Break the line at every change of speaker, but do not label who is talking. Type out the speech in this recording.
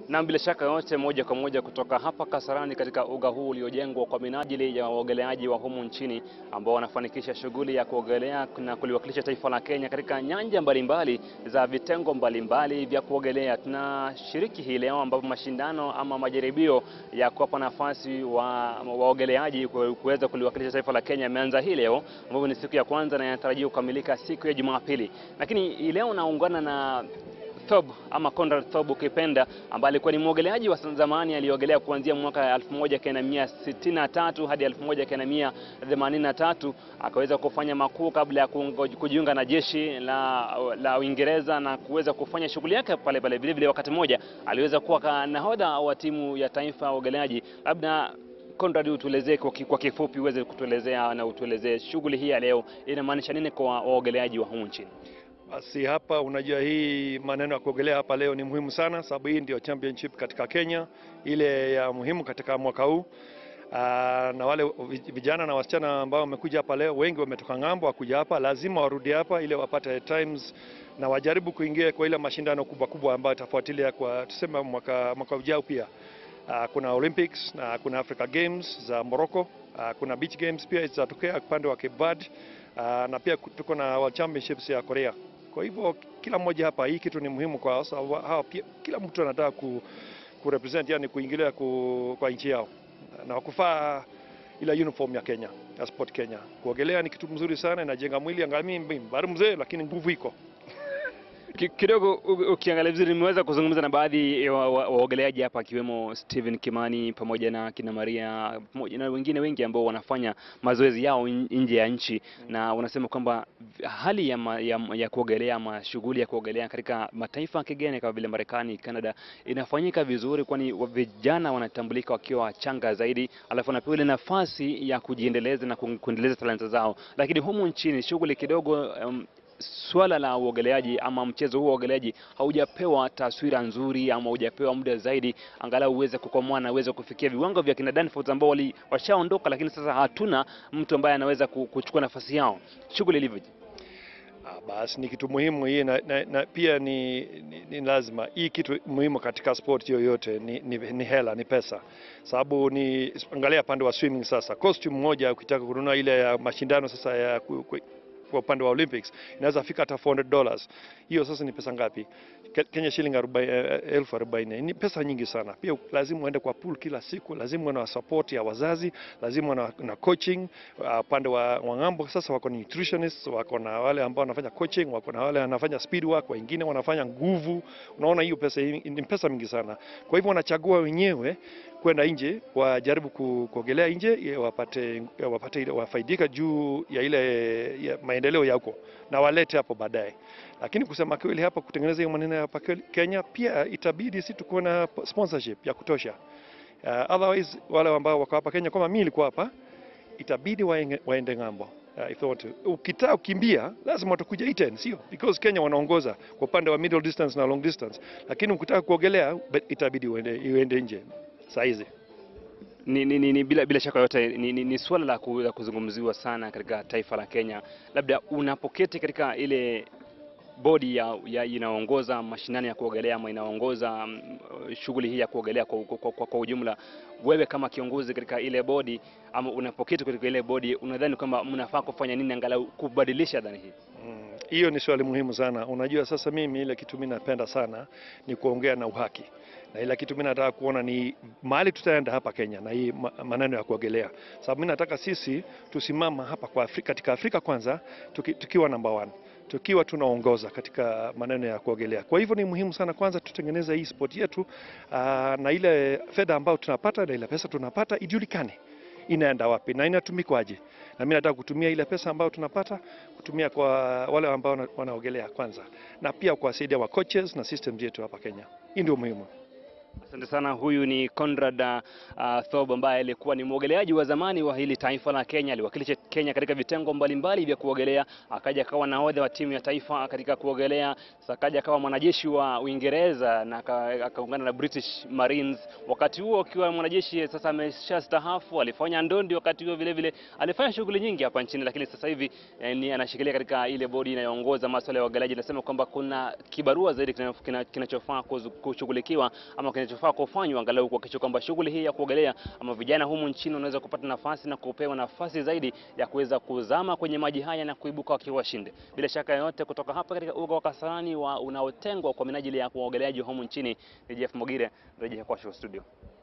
Na bila shaka yote, moja kwa moja kutoka hapa Kasarani katika uga huu uliojengwa kwa minajili ya waogeleaji wa humu nchini ambao wanafanikisha shughuli ya kuogelea na kuliwakilisha taifa la Kenya katika nyanja mbalimbali za vitengo mbalimbali vya kuogelea. Tunashiriki hii leo ambapo mashindano ama majaribio ya kuwapa nafasi wa waogeleaji kuweza kuliwakilisha taifa la Kenya yameanza hii leo, ambapo ni siku ya kwanza na yanatarajiwa kukamilika siku ya Jumapili. Lakini hii leo naungana na Thob ama Conrad Thob ukipenda, ambaye alikuwa ni mwogeleaji wa zamani aliogelea kuanzia mwaka 1963 hadi 1983 akaweza kufanya makuu kabla ya kujiunga na jeshi la, la Uingereza na kuweza kufanya shughuli yake pale pale. Vile vile wakati mmoja aliweza kuwa nahodha wa timu ya taifa ya uogeleaji. Labda Conrad, utuelezee kwa kifupi, uweze kutuelezea na utuelezee shughuli hii ya leo inamaanisha nini kwa waogeleaji wa humu nchini?
Basi hapa, unajua hii maneno ya kuogelea hapa leo ni muhimu sana, sababu hii ndio championship katika Kenya, ile ya muhimu katika mwaka huu. Aa, na wale vijana na wasichana ambao wamekuja hapa leo, wengi wametoka ng'ambo, wakuja hapa, lazima warudi hapa ili wapate times na wajaribu kuingia kwa ile mashindano kubwa kubwa ambayo itafuatilia kwa tuseme mwaka, mwaka ujao pia. Aa, kuna Olympics na kuna Africa Games za Morocco. Aa, kuna beach games pia zitatokea upande wa Cape Verde. Aa, na pia tuko na World Championships ya Korea. Kwa hivyo kila mmoja hapa, hii kitu ni muhimu kwa sababu hawa pia, kila mtu anataka ku, ku represent yani kuingilia ku, kwa nchi yao na kufaa ila uniform ya Kenya ya Sport Kenya. Kuogelea ni kitu mzuri sana, inajenga mwili. Angalia mimi bado mzee, lakini nguvu iko
kidogo ukiangalia vizuri, nimeweza kuzungumza na baadhi ya waogeleaji hapa akiwemo Steven Kimani pamoja na kina Maria pamoja na wengine wengi ambao wanafanya mazoezi yao nje ya nchi mm. na wanasema kwamba hali ya, ma, ya, ya kuogelea ama shughuli ya kuogelea katika mataifa ya kigeni kama vile Marekani, Canada inafanyika vizuri, kwani vijana wanatambulika wakiwa wachanga zaidi, alafu wanapewa ile nafasi ya kujiendeleza na kuendeleza talanta zao, lakini humu nchini shughuli kidogo um, swala la uogeleaji ama mchezo huu wa uogeleaji haujapewa taswira nzuri ama haujapewa muda zaidi, angalau uweze kukomaa na uweze kufikia viwango vya kina Danforth ambao wali washaondoka, lakini sasa hatuna mtu ambaye anaweza kuchukua nafasi yao. Shughuli ilivyo
Ah, basi ni kitu muhimu hii na, na, na pia ni, ni, ni lazima hii kitu muhimu katika sport yoyote ni, ni, ni hela, ni pesa, sababu ni angalia pande wa swimming sasa, costume moja ukitaka kununua ile ya mashindano sasa ya ku, ku, kwa upande wa Olympics inaweza fika hata 400 dollars. Hiyo sasa ni pesa ngapi? Kenya shilingi elfu arobaini ni pesa nyingi sana. Pia lazima uende kwa pool kila siku, lazima uwe na support ya wazazi, lazima na, na coaching upande uh, wa, wa ng'ambo. Sasa wako ni nutritionists, wako na wale ambao wanafanya coaching, wako na wale wanafanya speed work, wengine wanafanya nguvu. Unaona hiyo pesa ni pesa mingi sana. Kwa hivyo wanachagua wenyewe kwenda nje wajaribu kuogelea nje wapate, wapate ile wafaidika juu ya ile ya maendeleo ya huko na walete hapo baadaye. Lakini kusema kweli, hapa kutengeneza hiyo maneno hapa Kenya pia itabidi si tukuwe na sponsorship ya kutosha. Uh, otherwise wale ambao wako hapa Kenya kama mimi nilikuwa hapa, itabidi waende, waende ng'ambo. Uh, if want to. Ukitaka ukimbia lazima utakuja Iten, sio? Because Kenya wanaongoza kwa upande wa middle distance na long distance, lakini ukitaka kuogelea itabidi uende, uende nje saa hizi.
Ni, ni, ni, bila, bila shaka yote ni, ni, ni suala la kuzungumziwa sana katika taifa la Kenya. Labda unapoketi katika ile bodi ya, ya inaongoza mashindano ya kuogelea ama inaongoza um, shughuli hii ya kuogelea kwa, kwa, kwa, kwa ujumla, wewe kama kiongozi katika ile bodi ama unapoketi katika ile bodi, unadhani kwamba mnafaa kufanya nini angalau kubadilisha dhana hii?
Hiyo mm, ni swali muhimu sana. Unajua, sasa mimi ile kitu mimi napenda sana ni kuongea na uhaki na ile kitu mimi nataka kuona ni mahali tutaenda hapa Kenya na hii maneno ya kuogelea, sababu mimi nataka sisi tusimama hapa kwa Afrika, katika Afrika kwanza tuki, tukiwa number one tukiwa tunaongoza katika maneno ya kuogelea. Kwa hivyo ni muhimu sana kwanza tutengeneze hii sport yetu aa, na ile fedha ambayo tunapata na ile pesa tunapata ijulikane inaenda wapi na inatumikwaje. Na mimi nataka kutumia ile pesa ambayo tunapata kutumia kwa wale ambao wanaogelea kwanza, na pia kuwasaidia wa coaches na systems yetu hapa Kenya. Hii ndio muhimu.
Asante sana. Huyu ni Conrad uh, Thob ambaye alikuwa ni mwogeleaji wa zamani wa hili taifa la Kenya. Aliwakilisha Kenya katika vitengo mbalimbali vya kuogelea, akaja akawa nahodha wa timu ya taifa katika kuogelea, akaja akawa mwanajeshi wa Uingereza na akaungana na British Marines. Wakati huo akiwa mwanajeshi, sasa ameshastaafu, alifanya ndondi wakati huo vile vile, alifanya shughuli nyingi hapa nchini, lakini sasa hivi eh, ni anashikilia katika ile bodi inayoongoza masuala ya uogeleaji. Nasema kwamba kuna kibarua zaidi kinachofaa kushughulikiwa ama kinachofaa kufanywa angalau kuhakikisha kwamba shughuli hii ya kuogelea ama vijana humu nchini wanaweza kupata nafasi na kupewa nafasi zaidi ya kuweza kuzama kwenye maji haya na kuibuka wakiwa washindi. Bila shaka yoyote, kutoka hapa katika uga wa Kasarani wa unaotengwa kwa minajili ya kuogeleaji humu nchini, ni Jeff Mogire, rejea kwako studio.